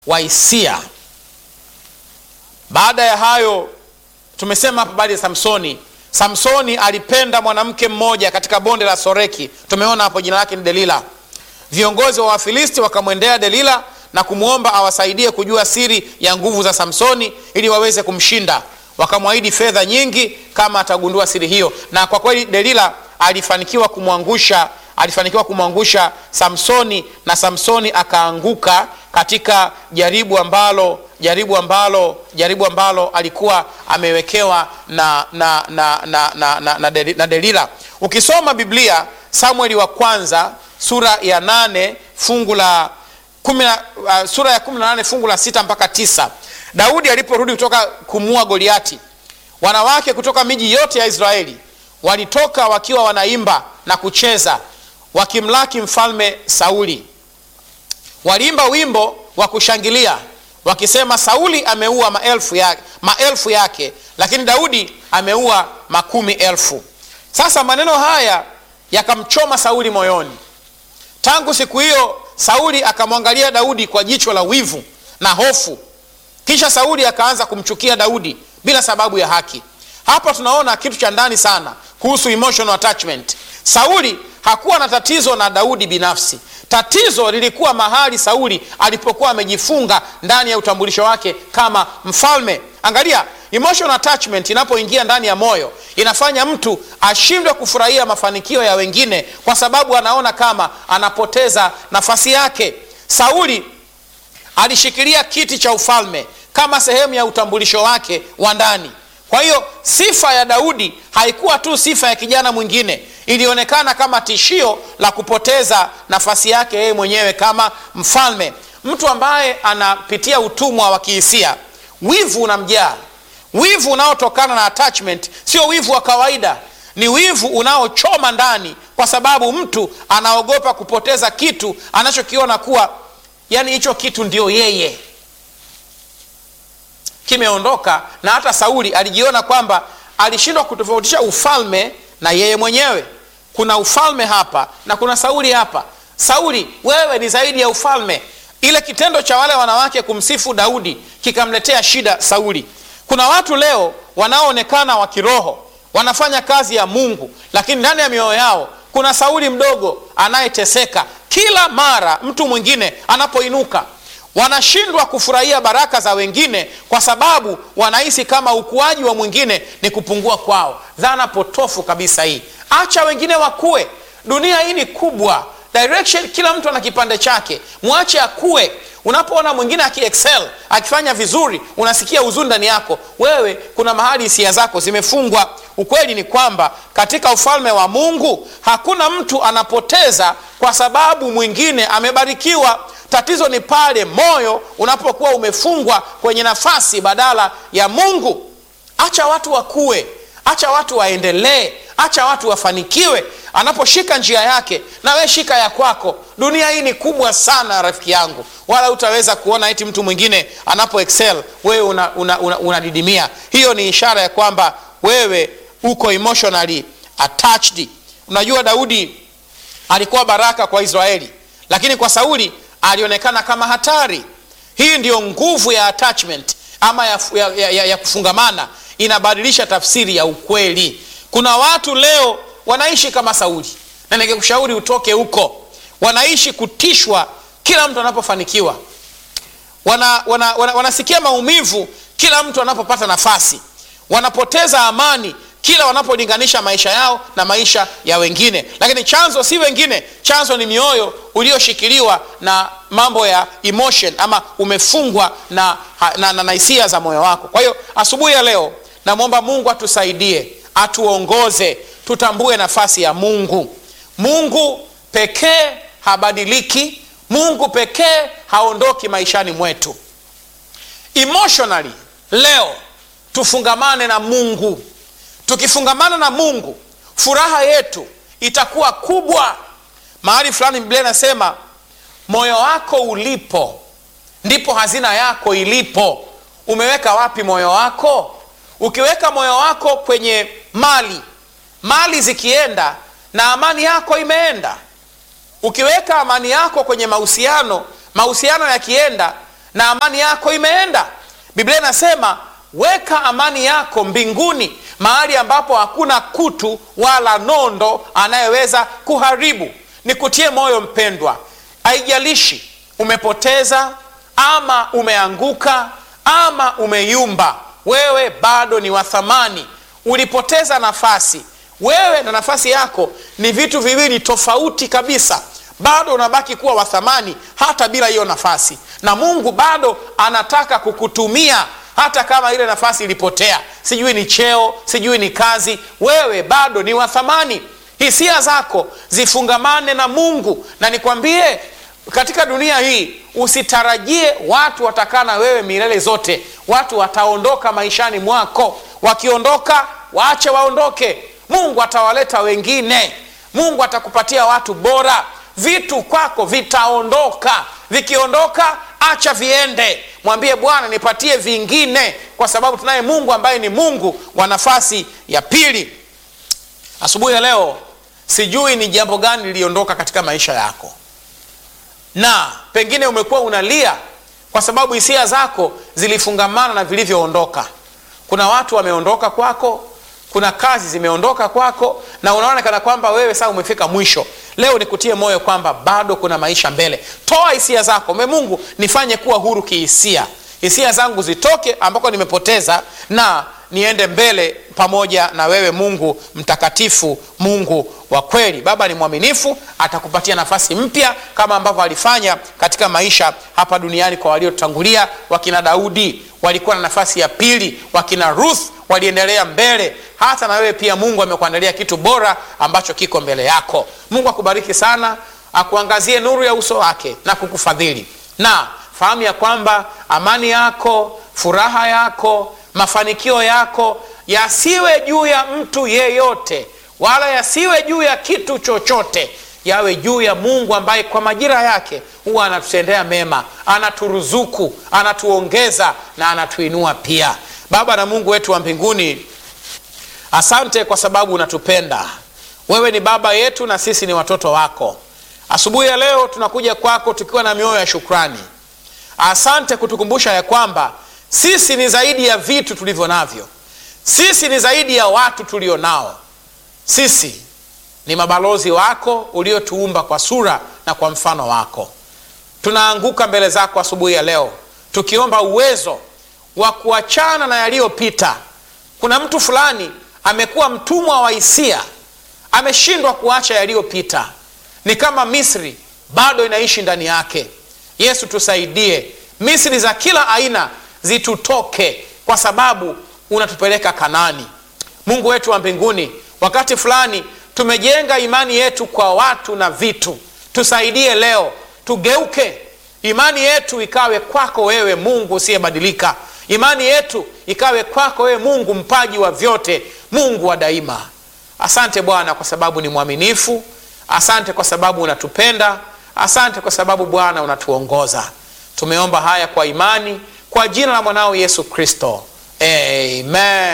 wa hisia. Baada ya hayo, tumesema hapa habari ya Samsoni. Samsoni alipenda mwanamke mmoja katika bonde la Soreki, tumeona hapo jina lake ni Delila. Viongozi wa Wafilisti wakamwendea Delila na kumwomba awasaidie kujua siri ya nguvu za Samsoni ili waweze kumshinda. Wakamwahidi fedha nyingi kama atagundua siri hiyo, na kwa kweli Delila alifanikiwa kumwangusha alifanikiwa kumwangusha Samsoni na Samsoni akaanguka katika jaribu ambalo jaribu ambalo jaribu ambalo alikuwa amewekewa na, na, na, na, na, na, na, Deli- na Delila. Ukisoma Biblia Samueli wa kwanza sura ya nane fungu la kumi na- uh, sura ya kumi na nane fungu la sita mpaka tisa Daudi aliporudi kutoka kumua Goliati, wanawake kutoka miji yote ya Israeli walitoka wakiwa wanaimba na kucheza wakimlaki mfalme Sauli. Waliimba wimbo wa kushangilia wakisema, Sauli ameua maelfu yake, maelfu yake, lakini Daudi ameua makumi elfu. Sasa maneno haya yakamchoma Sauli moyoni. Tangu siku hiyo Sauli akamwangalia Daudi kwa jicho la wivu na hofu. Kisha Sauli akaanza kumchukia Daudi bila sababu ya haki. Hapa tunaona kitu cha ndani sana kuhusu emotional attachment. Sauli hakuwa na tatizo na Daudi binafsi. Tatizo lilikuwa mahali Sauli alipokuwa amejifunga ndani ya utambulisho wake kama mfalme. Angalia, emotional attachment inapoingia ndani ya moyo inafanya mtu ashindwe kufurahia mafanikio ya wengine kwa sababu anaona kama anapoteza nafasi yake. Sauli alishikilia kiti cha ufalme kama sehemu ya utambulisho wake wa ndani. Kwa hiyo sifa ya Daudi haikuwa tu sifa ya kijana mwingine, ilionekana kama tishio la kupoteza nafasi yake yeye mwenyewe kama mfalme. Mtu ambaye anapitia utumwa wa kihisia, wivu unamjaa. Wivu unaotokana na attachment sio wivu wa kawaida, ni wivu unaochoma ndani, kwa sababu mtu anaogopa kupoteza kitu anachokiona kuwa yani hicho kitu ndio yeye kimeondoka. Na hata Sauli alijiona kwamba alishindwa kutofautisha ufalme na yeye mwenyewe. Kuna ufalme hapa na kuna Sauli hapa. Sauli, wewe ni zaidi ya ufalme. Ile kitendo cha wale wanawake kumsifu Daudi kikamletea shida Sauli. Kuna watu leo wanaoonekana wa kiroho wanafanya kazi ya Mungu, lakini ndani ya mioyo yao kuna Sauli mdogo anayeteseka kila mara mtu mwingine anapoinuka wanashindwa kufurahia baraka za wengine kwa sababu wanahisi kama ukuaji wa mwingine ni kupungua kwao. Dhana potofu kabisa hii. Acha wengine wakue. Dunia hii ni kubwa, direction, kila mtu ana kipande chake, mwache akue. Unapoona mwingine akiexcel akifanya vizuri, unasikia huzuni ndani yako. Wewe kuna mahali hisia zako zimefungwa. Ukweli ni kwamba katika ufalme wa Mungu hakuna mtu anapoteza kwa sababu mwingine amebarikiwa. Tatizo ni pale moyo unapokuwa umefungwa kwenye nafasi badala ya Mungu. Acha watu wakue, acha watu waendelee, acha watu wafanikiwe. Anaposhika njia yake, na we shika ya kwako. Dunia hii ni kubwa sana rafiki yangu, wala utaweza kuona eti mtu mwingine anapo excel wewe unadidimia una, una, una hiyo ni ishara ya kwamba wewe uko emotionally attached. Unajua, Daudi alikuwa baraka kwa Israeli, lakini kwa Sauli alionekana kama hatari. Hii ndiyo nguvu ya attachment ama ya, ya, ya, ya kufungamana, inabadilisha tafsiri ya ukweli. Kuna watu leo wanaishi kama Sauli, na ningekushauri utoke huko. Wanaishi kutishwa kila mtu anapofanikiwa, wana, wana, wana, wanasikia maumivu kila mtu anapopata nafasi, wanapoteza amani kila wanapolinganisha maisha yao na maisha ya wengine, lakini chanzo si wengine, chanzo ni mioyo ulioshikiliwa na mambo ya emotion, ama umefungwa na na, na, na hisia za moyo wako. Kwa hiyo asubuhi ya leo namwomba Mungu atusaidie, atuongoze, tutambue nafasi ya Mungu. Mungu pekee habadiliki, Mungu pekee haondoki maishani mwetu. Emotionally leo tufungamane na Mungu. Tukifungamana na Mungu, furaha yetu itakuwa kubwa. Mahali fulani Biblia inasema moyo wako ulipo ndipo hazina yako ilipo. Umeweka wapi moyo wako? Ukiweka moyo wako kwenye mali, mali zikienda na amani yako imeenda. Ukiweka amani yako kwenye mahusiano, mahusiano yakienda na amani yako imeenda biblia inasema weka amani yako mbinguni mahali ambapo hakuna kutu wala nondo anayeweza kuharibu nikutie moyo mpendwa haijalishi umepoteza ama umeanguka ama umeyumba wewe bado ni wa thamani ulipoteza nafasi wewe na nafasi yako ni vitu viwili tofauti kabisa bado unabaki kuwa wa thamani hata bila hiyo nafasi na mungu bado anataka kukutumia hata kama ile nafasi ilipotea sijui ni cheo sijui ni kazi wewe bado ni wa thamani hisia zako zifungamane na mungu na nikwambie katika dunia hii usitarajie watu watakaa na wewe milele zote watu wataondoka maishani mwako wakiondoka waache waondoke mungu atawaleta wengine mungu atakupatia watu bora vitu kwako vitaondoka vikiondoka acha viende mwambie bwana nipatie vingine kwa sababu tunaye mungu ambaye ni mungu wa nafasi ya pili asubuhi ya leo sijui ni jambo gani liliondoka katika maisha yako na pengine umekuwa unalia kwa sababu hisia zako zilifungamana na vilivyoondoka kuna watu wameondoka kwako kuna kazi zimeondoka kwako na unaona kana kwamba wewe sasa umefika mwisho leo nikutie moyo kwamba bado kuna maisha mbele toa hisia zako me mungu nifanye kuwa huru kihisia hisia zangu zitoke ambako nimepoteza na niende mbele pamoja na wewe mungu mtakatifu mungu wa kweli baba ni mwaminifu atakupatia nafasi mpya kama ambavyo alifanya katika maisha hapa duniani kwa waliotangulia wakina daudi walikuwa na nafasi ya pili wakina ruth waliendelea mbele hata na wewe pia mungu amekuandalia kitu bora ambacho kiko mbele yako mungu akubariki sana akuangazie nuru ya uso wake na kukufadhili na fahamu ya kwamba amani yako furaha yako mafanikio yako yasiwe juu ya mtu yeyote wala yasiwe juu ya kitu chochote yawe juu ya mungu ambaye kwa majira yake huwa anatutendea mema anaturuzuku anatuongeza na anatuinua pia baba na mungu wetu wa mbinguni asante kwa sababu unatupenda wewe ni baba yetu na sisi ni watoto wako asubuhi ya leo tunakuja kwako tukiwa na mioyo ya shukrani asante kutukumbusha ya kwamba sisi ni zaidi ya vitu tulivyo navyo sisi ni zaidi ya watu tulio nao sisi ni mabalozi wako uliotuumba kwa sura na kwa mfano wako tunaanguka mbele zako asubuhi ya leo tukiomba uwezo wa kuachana na yaliyopita kuna mtu fulani amekuwa mtumwa wa hisia ameshindwa kuacha yaliyopita ni kama misri bado inaishi ndani yake yesu tusaidie misri za kila aina zitutoke kwa sababu unatupeleka kanani mungu wetu wa mbinguni wakati fulani tumejenga imani yetu kwa watu na vitu tusaidie leo tugeuke imani yetu ikawe kwako wewe mungu usiyebadilika imani yetu ikawe kwako wewe mungu mpaji wa vyote mungu wa daima asante bwana kwa sababu ni mwaminifu asante kwa sababu unatupenda asante kwa sababu bwana unatuongoza tumeomba haya kwa imani kwa jina la mwanao yesu kristo amen